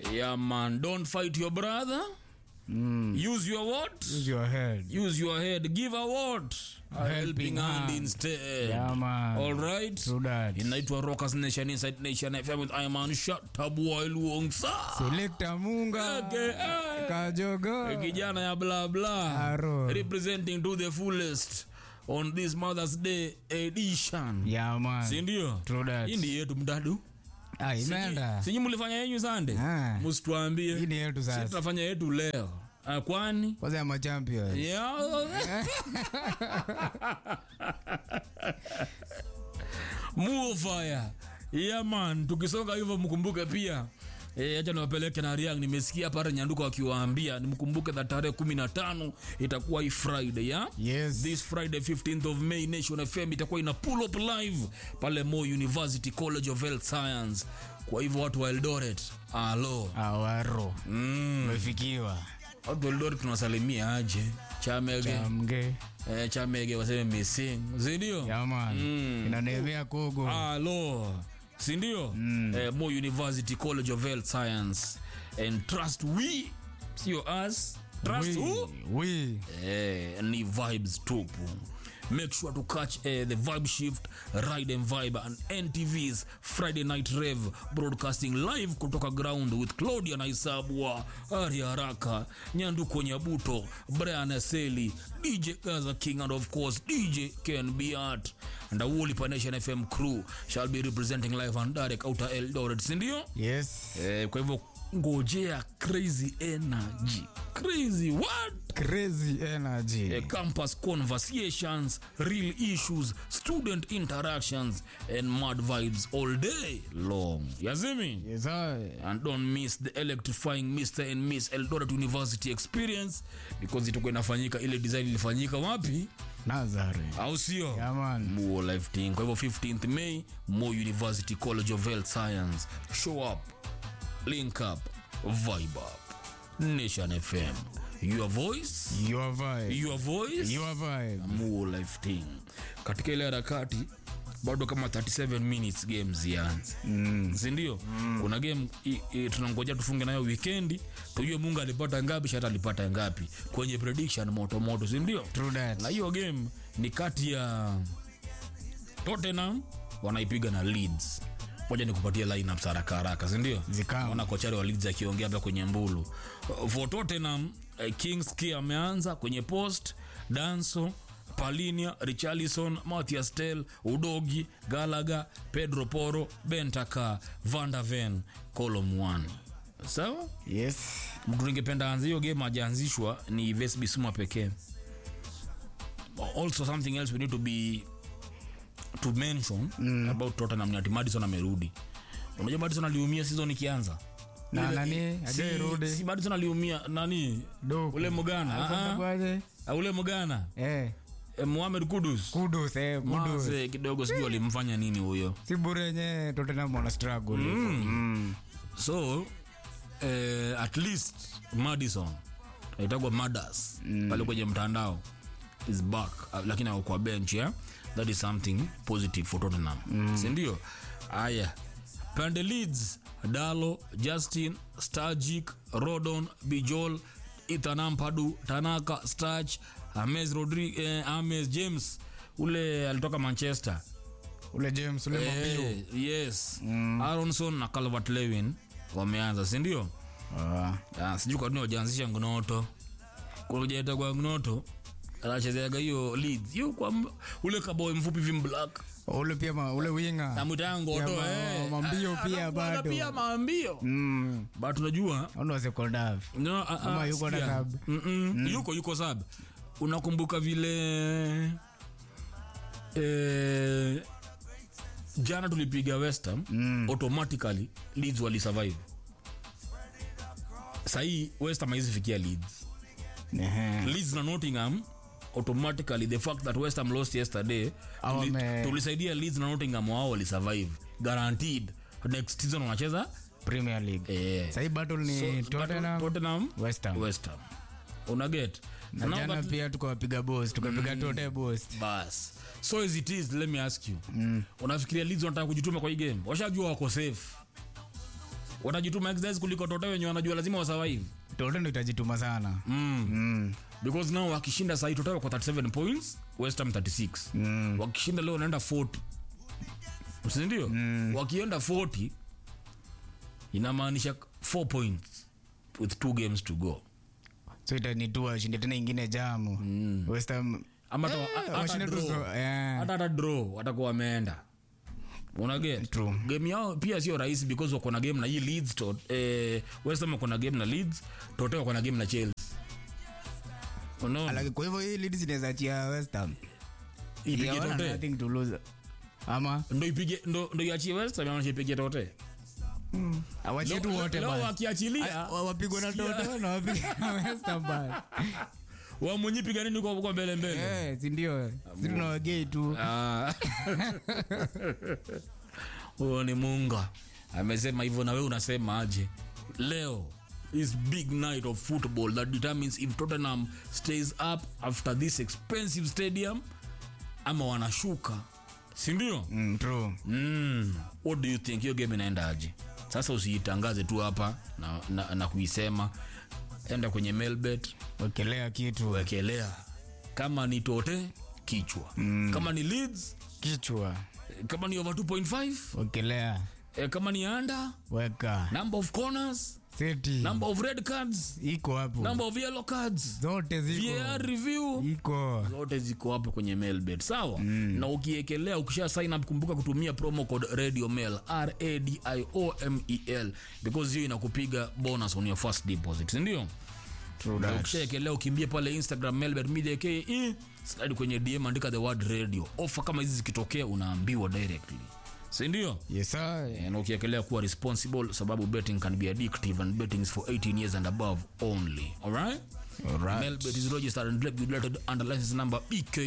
Yeah, man. Don't fight your brother. Mm. Use your what? Use your head. Use your head. Give a what? A helping hand hand. instead. Yeah, man. All right. True that. Inaitwa Rockers Nation Inside Nation FM with Iman Shataboy Luongsa. Selector Munga. Okay, eh. Kajogo. Kijana ya bla bla. Aro. Representing to the fullest on this Mother's Day edition. Yeah, man. Si ndio? True that. Hii ndi yetu mdadu. Ah, imeenda. Sinyi mlifanya yenyu sande? Ah. Msituambie. Hii ni yetu Sisi sasa. tunafanya yetu leo. Ah, kwani? Kwanza ya machampions. Yeah. Mufaya. Yeah man, tukisonga hivyo mkumbuke pia E, acha niwapeleke na Riang. Nimesikia pale Nyanduko akiwaambia nimkumbuke that tarehe kumi na tano itakuwa hii Friday ya Yes. this Friday 15th of May Nation FM itakuwa ina pull up live pale Moi University College of Health Science. Kwa hivyo watu wa Eldoret, alo Awaro. mm. Umefikiwa. watu wa Eldoret tunawasalimia aje Chamege Chamge. eh, Chamege waseme missing, sindio? Yeah, man. Mm. Inanemea Kogo. Alo, sindio? Eh, Moi University College of Health Science and trust we, sio us, trust who? We. Eh, ni vibes tupu make sure to catch eh, the vibe shift ride and vibe and ntv's friday night rev broadcasting live kutoka ground with claudia naisabwa ari haraka nyanduko nyabuto brian aseli dj gaza king and of course dj ken biat and awoli panation fm crew shall be representing live and direct outer eldoret sindio Yes. eh, kwa hivyo ngojea crazy energy crazy what Crazy energy. uh, campus conversations, real issues, student interactions, and mad vibes all day long. Yazimi? Yes, I. And don't miss the electrifying Mr. and Miss Eldoret University experience because itakuwa inafanyika ile design ilifanyika wapi? Nazare. Au sio? Yeah, man. Muo life thing. Kwa hivyo 15th May, Mo University College of Health Science. Show up, link up, vibe up. Nation FM. Your voice, Your vibe. your voice. Your vibe. Muo life thing katika ile harakati bado kama 37 minutes game zianze mm. sindio mm. kuna game i- i- tunangoja tufunge nayo wikendi tujue mungu alipata ngapi shata alipata ngapi kwenye prediction motomoto sindio True that. na hiyo game ni kati ya tottenham wanaipiga na leeds moja ni kupatia lineups haraka haraka sindio Zikao. naona kochari wa leeds akiongea hapa kwenye mbulu Uh, for tottenham uh, kings ki ameanza kwenye post danso palinia richarlison mathias tel udogi galaga pedro poro bentaka vandaven colomwani sawa Yes. mtu ningependa anze hiyo game ajaanzishwa ni vesbisuma pekee also something else we need to be to mention mm. about tottenham ni ati madison amerudi unajua madison aliumia season ikianza Na Ile- nani? si- Hajairudi. si madison aliumia nani Doku. ule mgana Alikuwa ah, kwaje? ah, ule mgana Eh. eh, muhamed kudus Kudus, eh, kudus. Mase, kidogo sijui alimfanya nini huyo Si bure yenye Tottenham wana struggle. Mm. so eh, at least madison aitagwa madas mm. pale kwenye mtandao is back uh, lakini ako kwa bench yeah? that is something positive for tottenham mm. sindio aya pande leads dalo justin stagic rodon bijol ethan ampadu tanaka stach ames rodri eh, ames james ule alitoka manchester Ule James, ule Mabio. Eh, yes aronson na calvert lewin wameanza sindio Ah. Ah, sijui kwa nini wajaanzisha ngnoto kujaita kwa ngnoto anachezeaga hiyo leads hiyo kwa mb- ule kaboy mfupi vim black Ule pia ma, ule winga. namwitango Ya to ma- eh. mambio Ah, pia anakuwa na bado. pia maambio Mm. but unajua Ono wase Koldav. no, ah, Ama ah, yuko na sikia. sub? Mm-mm, yuko yuko sab unakumbuka vile eh, jana tulipiga westham mm. automatically leads walisurvive sahii westham haizifikia leads Ehe. leads na nottingham automatically the fact that westham lost yesterday Au tuli- wame- tulisaidia leads na nottingham wao walisurvive guaranteed next season wanacheza Premier League. eh. Sahii battle ni So, Tottenham, Tottenham, West Ham. West Ham. unaget Na jana pia tukawapiga boss, tukapiga Tote boss. bas so as it is let me ask you mm. unafikiria leeds wanataka kujituma kwa hii game washajua wako safe watajituma exercise kuliko Tote wenye wanajua lazima wasurvive Tote ndo itajituma sana. mm. Mm. because now wakishinda sahii Tote wako 37 points West Ham 36 Mm. wakishinda leo wanaenda 40 sindio mm. wakienda 40 inamaanisha 4 points with two games to go So itanitua washinde tena ingine jamu. West Ham ama hata- Eh, hata washinde tu draw. so- eh. hata hata draw watakuwa wameenda unaget True. game yao pia sio rahisi because wako na game na hii leads to, eh, West Ham wako na game na leads tote wako na game na chelsea unaona Alaki- kwa hivyo hii Leeds inaweza achia West Ham. ipige Hawana tote nothing to lose. Ama ndo ipige ndo ndo iachie West Ham ama ipige tote awachie tu wote leo basi. wakiachilia Wa- wapigwe na Tote na wapigwe na West Ham basi. wamunyi piganini kwa kwa mbele mbele Eh, si ndio? Si tunawagei tu. Ah. huyo ni munga amesema hivyo na wewe unasema aje leo is big night of football that determines if tottenham stays up after this expensive stadium ama wanashuka sindio Mm, true. mm. what do you think hiyo game inaenda aje sasa usiitangaze tu hapa na, na, na kuisema enda kwenye mailbet Wekelea kitu. wekelea kama ni tote kichwa mm. kama ni leads Kichwa. kama ni over 2.5 Wekelea. eh, kama ni under Weka. number of corners Seti. number of red cards Iko hapo. number of yellow cards Zote ziko. VAR review Iko. zote ziko hapo kwenye mailbet sawa mm. na ukiekelea ukisha sign up kumbuka kutumia promo code radio mail radiomel because hiyo inakupiga bonus on your first deposit sindio True na that. ukishaekelea ukimbie pale instagram melbet media ke slide kwenye dm andika the word radio ofa kama hizi zikitokea unaambiwa directly sindio Yes, sir. Eh, na ukiekelea kuwa responsible sababu betting can be addictive and betting is for 18 years and above only alright Alright. melbet is registered and regulated under license number ek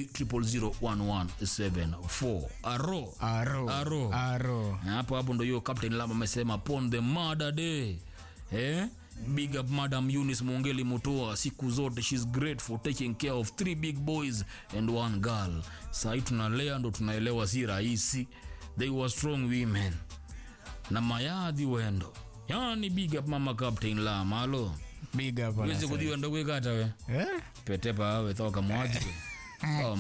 001174 aro Aro. Aro. Aro. na hapo hapo ndo hiyo captain lam amesema upon the mother day eh? big up madam Eunice Mongeli Mutua siku zote she's great for taking care of three big boys and one girl sahii tunalea ndo tunaelewa si rahisi they were strong women na mayadhi wendo yani big up mama captain lam alo Big up. wezi anasema. kudhiwa ndo kwekata we Eh? petepa awe thoka mwaji